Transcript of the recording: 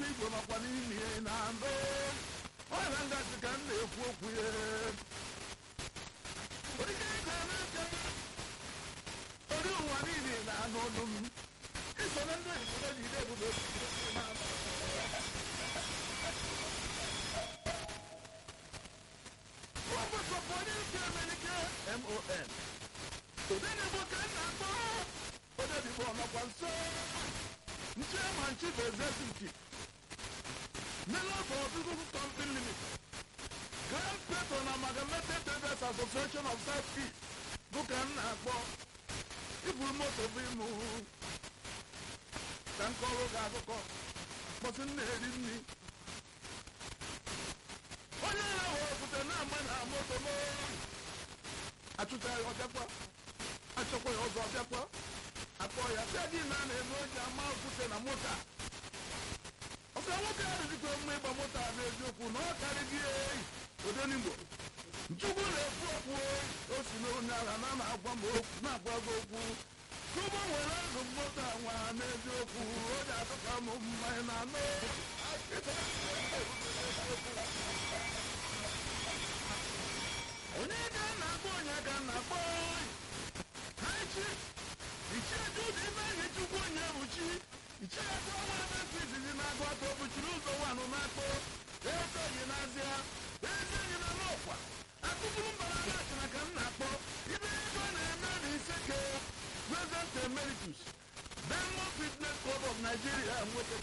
obi igwe makwa n'ime ya na ndụ ọya ngazi ka m na-ekwu okwu ya onye ga-eme nke ori ụwa niile na-anụ ọnụ m iso na ndị obodo ji ide ebube prọfesọ onye isi emenike mon odenigbo ka m na-akpọ odenigbo ọnọkwa nso chairman chief executive Mellon Pharmaceutical Company Limited Grand Patron Amalgamated Traders Association of South East dụka m na-akpọ iburu moto bụ ịmụ ka nke ọrụ ga akụkọ mkpọsị m na-eri nri onye ahụ okwute na-agba na moto m achụcha ya ọbịakwa achọkwa ya ọzọ ọbịakwa akpọ ya bịa gị na na-eme oji ama okwute na moto a ọka nwoke ahụ dịka mma ịgba moto a n'eziokwu na ọ karịghị eyi odenigbo nchukwu na-ekwu okwu o si n'onye agha na na-agwa m okwu na-agwa gị okwu tụbụ nwere azụ moto a nwa n'eziokwu o ji atụka m mmanya na anụ onye ga na-akpọ onye ga na-akpọ ha echi ichie jude ebe anyị chukwu onye ebuchi ichie ego ọnwa ebe ntị izizi na-agụ atọ bụchiri ụzọ wanụ na-akpọ eze enyi na-azịa eze enyi na n'ọkwa akụkụrụ mbara na ka m na-akpọ ibe ego na-eme na iseke prezident emeritus Diamond Fitness Club of Nigeria nweta